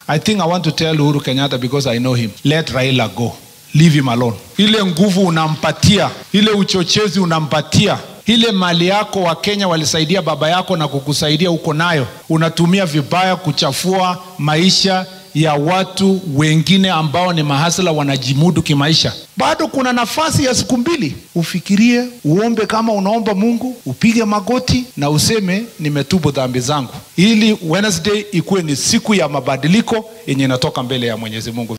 I think I want to tell Uhuru Kenyatta because I know him. Let Raila go. Leave him alone. Ile nguvu unampatia, ile uchochezi unampatia, ile mali yako wa Kenya walisaidia baba yako na kukusaidia uko nayo, unatumia vibaya kuchafua maisha ya watu wengine ambao ni mahasla wanajimudu kimaisha. Bado kuna nafasi ya siku mbili, ufikirie, uombe kama unaomba Mungu, upige magoti na useme nimetubu dhambi zangu, ili Wednesday ikuwe ni siku ya mabadiliko yenye inatoka mbele ya Mwenyezi Mungu.